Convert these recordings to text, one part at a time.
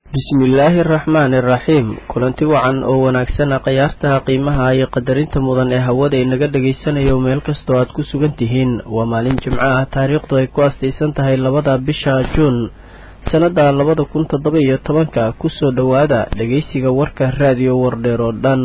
bismillaahi araxmaani iraxiim kulanti wacan oo wanaagsana khayaartaha qiimaha iyo qadarinta mudan ee hawada inaga dhagaysanayo meel kastoo aad ku sugan tihiin waa maalin jimco ah taariikhdu ay ku astaysan tahay labada bisha juun sannada labada kun toddoba iyo tobanka kusoo dhowaada dhegeysiga warka raadiyo wardheer oo dhan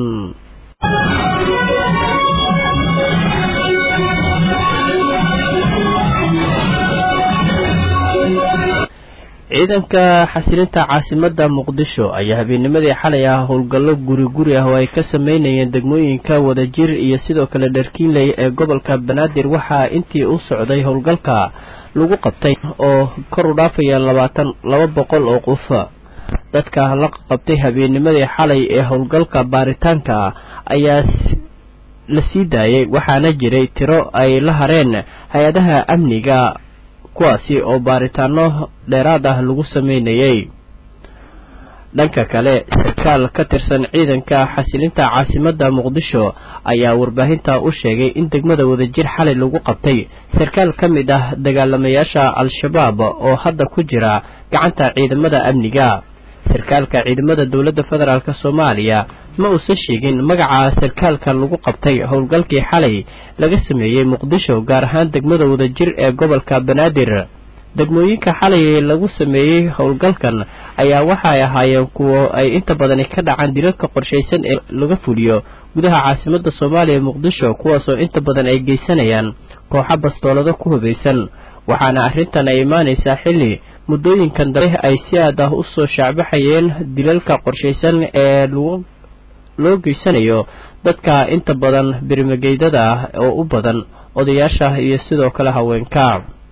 ciidanka xasilinta caasimadda muqdisho ayaa habeennimadii xalay ah howlgallo guri guri ah oo ay ka sameynayeen degmooyinka wadajir iyo sidoo kale dharkiinley ee gobolka banaadir waxaa intii u socday howlgalka lagu qabtay oo kor u dhaafaya labaatan laba boqol oo qof dadka la qabtay habeennimadii xalay ee howlgalka baaritaanka ayaa la sii daayay waxaana jiray tiro ay la hareen hay-adaha amniga kuwaasi oo baaritaano dheeraad ah lagu sameynayay dhanka kale sarkaal ka tirsan ciidanka xasilinta caasimadda muqdisho ayaa warbaahinta u sheegay in degmada wadajir xalay lagu qabtay sarkaal ka mid ah dagaalamayaasha al-shabaab oo hadda ku jira gacanta ciidamada amniga sarkaalka ciidamada dowladda federaalk soomaaliya ma uusan sheegin magaca sarkaalka lagu qabtay howlgalkii xalay laga sameeyey muqdisho gaar ahaan degmada wadajir ee gobolka banaadir degmooyinka xalay lagu sameeyey howlgalkan ayaa waxay ahaayeen kuwo ay inta badani ka dhacaan dilalka qorshaysan ee laga fuliyo gudaha caasimada soomaaliya muqdisho kuwaasoo inta badan ay geysanayaan kooxo bastoolado ku hubaysan waxaana arrintan ay imaanaysaa xilli muddooyinkan dambe ay si aad ah usoo shaacbaxayeen dilalka qorshaysan ee loo geysanayo dadka inta badan birimageydada ah oo u badan odayaasha iyo sidoo kale haweenka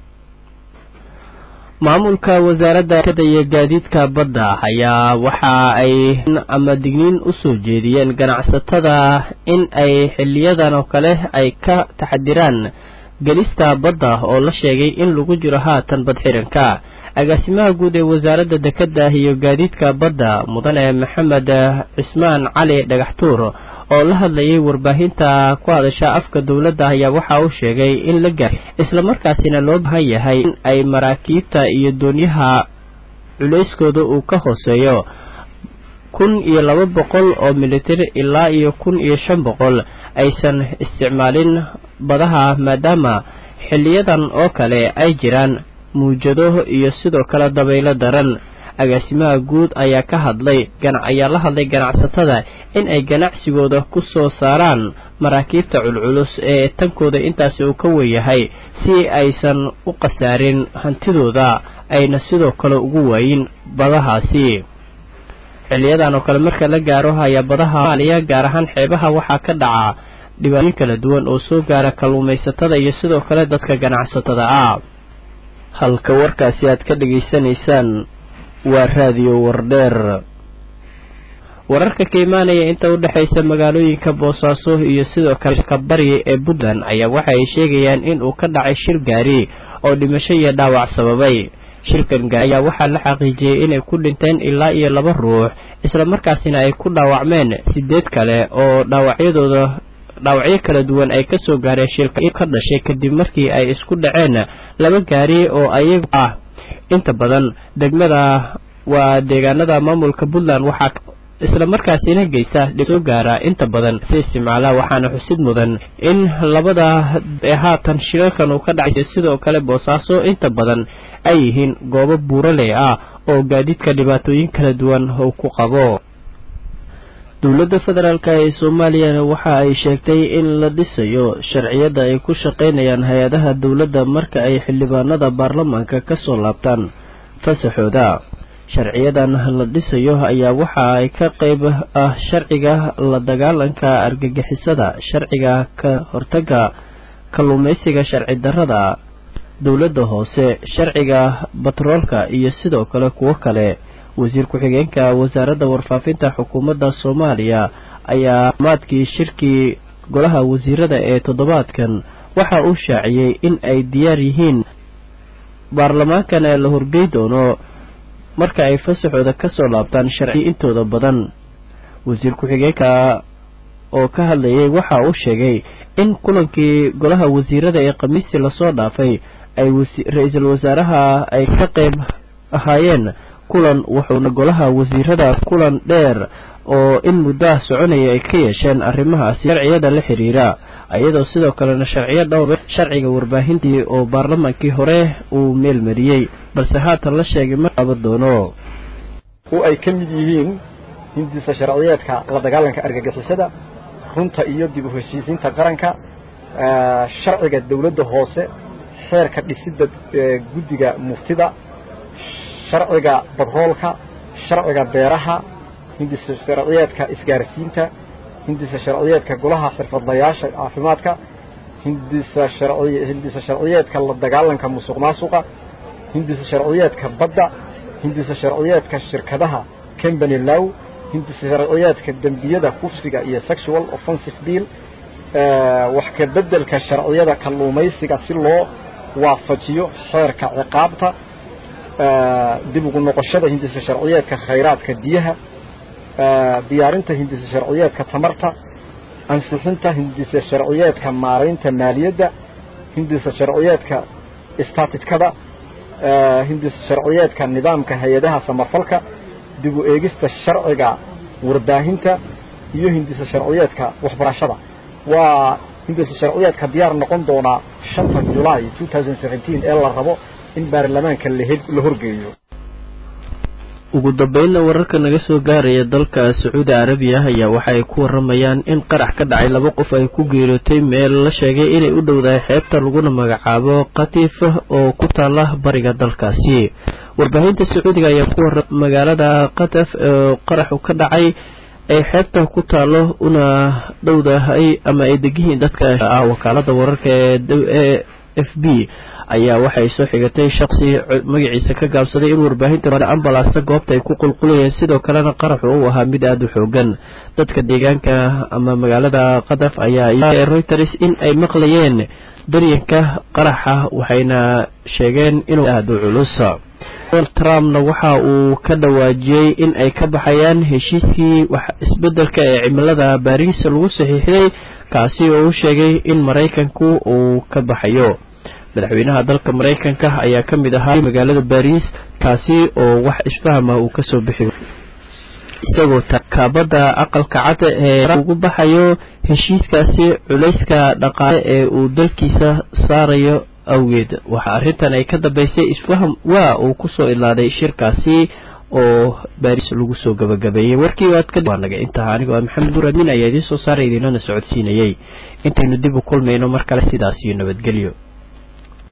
maamulka wasaaradda kada iyo gaadiidka badda ayaa waxa ay ama digniin usoo jeediyeen ganacsatada in ay xiliyadan oo kale ay ka taxadiraan gelista badda oo la sheegay in lagu jiro haatan badxiranka agaasimaha guud ee wasaaradda dekadda iyo gaadiidka badda mudane maxamed cismaan cali dhagaxtuur oo la hadlayay warbaahinta ku hadasha afka dowladda ayaa waxa uu sheegay in la gaar islamarkaasina loo baahan yahay in ay maraakiibta iyo doonyaha culayskooda uu ka hooseeyo kun iyo laba boqol oo militari ilaa iyo kun iyo shan boqol aysan isticmaalin badaha maadaama xiliyadan oo kale ay jiraan muujado iyo sidoo kale dabaylo daran agaasimaha guud ayaa ka hadlay ayaa la hadlay ganacsatada in ay ganacsigooda ku soo saaraan maraakiibta culculus ee tankooda intaasi uu ka weeyahay si aysan u khasaarin hantidooda ayna sidoo kale ugu waayin badahaasi xiliyadan oo kale marka la gaaro ayaa badaha soomaaliya gaar ahaan xeebaha waxaa ka dhaca dhibaatooyin kala duwan oo soo gaara kalluumaysatada iyo sidoo kale dadka ganacsatada ah halka warkaasi aad ka dhegaysanaysaan waa raadiyo wardheer wararka ka imaanaya inta u dhexaysa magaalooyinka boosaaso iyo sidoo kale kabari ee puntland ayaa waxa ay sheegayaan in uu ka dhacay shir gaari oo dhimasho iyo dhaawac sababay shirkan gaari ayaa waxaa la xaqiijiyey inay ku dhinteen ilaa iyo laba ruux islamarkaasina ay ku dhaawacmeen sideed kale oo dhaawacyadooda dhaawacyo kala duwan ay kasoo gaareen shilka ka dhashay kadib markii ay isku dhaceen laba gaari oo ayagu ah inta badan degmada waa deegaanada maamulka puntland waxaa islamarkaasina geysa soo gaara inta badan si isticmaala waxaana xusid mudan in labada ee haatan shilalkan uu ka dhacay sidoo kale boosaaso inta badan ay yihiin goobo buuraley ah oo gaadiidka dhibaatooyin kala duwan uu ku qabo dowladda federaalk ee soomaaliyana waxa ay sheegtay in la dhisayo sharciyada ay ku shaqaynayaan hay-adaha dowladda marka ay xildhibaanada baarlamaanka ka soo laabtaan fasaxooda sharciyadan la dhisayo ayaa waxa ay ka qayb ah sharciga la dagaalanka argagixisada sharciga ka hortaga kalluumaysiga sharci darrada dowladda hoose sharciga batroolka iyo sidoo kale kuwo kale wasiir ku-xigeenka wasaaradda warfaafinta xukuumadda soomaaliya ayaa maadkii shirkii golaha wasiirada ee toddobaadkan waxa uu shaaciyey in ay diyaar yihiin baarlamaankana la horgey doono marka ay fasaxooda ka soo laabtaan sharci intooda badan wasiir ku-xigeenka oo ka hadlayay waxa uu sheegay in kulankii golaha wasiirada ee khamiistii lasoo dhaafay ay ra-iisul wasaaraha ay ka qayb ahaayeen kulan wuxuuna golaha wasiirada kulan dheer oo in muddaha soconaya ay ka yeesheen arrimahaasi sharciyada la xiriira iyadoo sidoo kalena sharciyo dhowr sharciga warbaahintii oo baarlamaankii hore uu meel mariyey balse haatan la sheegay ma qaban doono oo ay ka mid yihiin hindisa sharciyeedka la dagaalanka argagixisada runta iyo dib u heshiisiinta qaranka sharciga dawladda hoose xeerka dhisidda guddiga muftida sharciga badroolka sharciga beeraha hindisa sharciyeedka isgaarsiinta hindisa sharciyeedka golaha xirfadlayaasha caafimaadka hindisa sharci hindisa sharciyeedka la dagaalanka musuq maasuqa hindisa sharciyeedka badda hindisa sharciyeedka shirkadaha company low hindisa sharciyeedka dembiyada kufsiga iyo sexual offensive bill wax ka beddelka sharciyada kalluumaysiga si loo waafajiyo xeerka ciqaabta dib ugu noqoshada hindisa sharciyeedka khayraadka biyaha diyaarinta hindisa sharciyeedka tamarta ansixinta hindisa sharciyeedka maaraynta maaliyadda hindisa sharciyeedka istaatitkada hindisa sharciyeedka nidaamka hay-adaha samafalka dib u eegista sharciga warbaahinta iyo hindisa sharciyeedka waxbarashada waa hindisa sharciyeedka diyaar noqon doonaa shanta julaay ee la rabo in baarlamaanka la horgeeyo ugu dambeynna wararka naga soo gaaraya dalka sacuudi carabiya ayaa waxa ay ku waramayaan in qarax ka dhacay laba qof ay ku geeriyootay meel la sheegay inay u dhowdahay xeebta laguna magacaabo katiif oo ku taala bariga dalkaasi warbaahinta sacuudiga ayaa ku warra magaalada kataf oo qaraxu ka dhacay ay xeebta ku taalo una dhowdahay ama ay degihiin dadka ah wakaalada wararka ee f b ayaa waxay soo xigatay shaqsi magaciisa ka gaabsaday in warbaahinta ambalaasta goobta ay ku qulqulayeen sidoo kalena qaraxu uu ahaa mid aada u xoogan dadka deegaanka ama magaalada qadaf ayaa reuters in ay maqlayeen daryanka qaraxa waxayna sheegeen inuu aada u culus trumpna waxa uu ka dhawaajiyey in ay ka baxayaan heshiiskii wax isbedelka ee cimilada baariis lagu saxiixday kaasi oo u sheegay in maraykanku uu ka baxayo madaxweynaha dalka maraykanka ayaa ka mid ahaa magaalada baariis kaasi oo wax isfahama uu kasoo bixi isagoo kaabada aqalka cad ee ugu baxayo heshiiskaasi culayska dhaqaale ee uu dalkiisa saarayo awgeed waxaa arrintan ay ka dambeysay isfaham waa uu kusoo ilaaday shirkaasi oo baariis lagu soo gabagabeeyey warkii aad ka waa naga intaha anigoo ah maxamed nur amiin ayaa idiin soo saaray idiinana socodsiinayey intaynu dib u kulmayno mar kale sidaas iyo nabadgelyo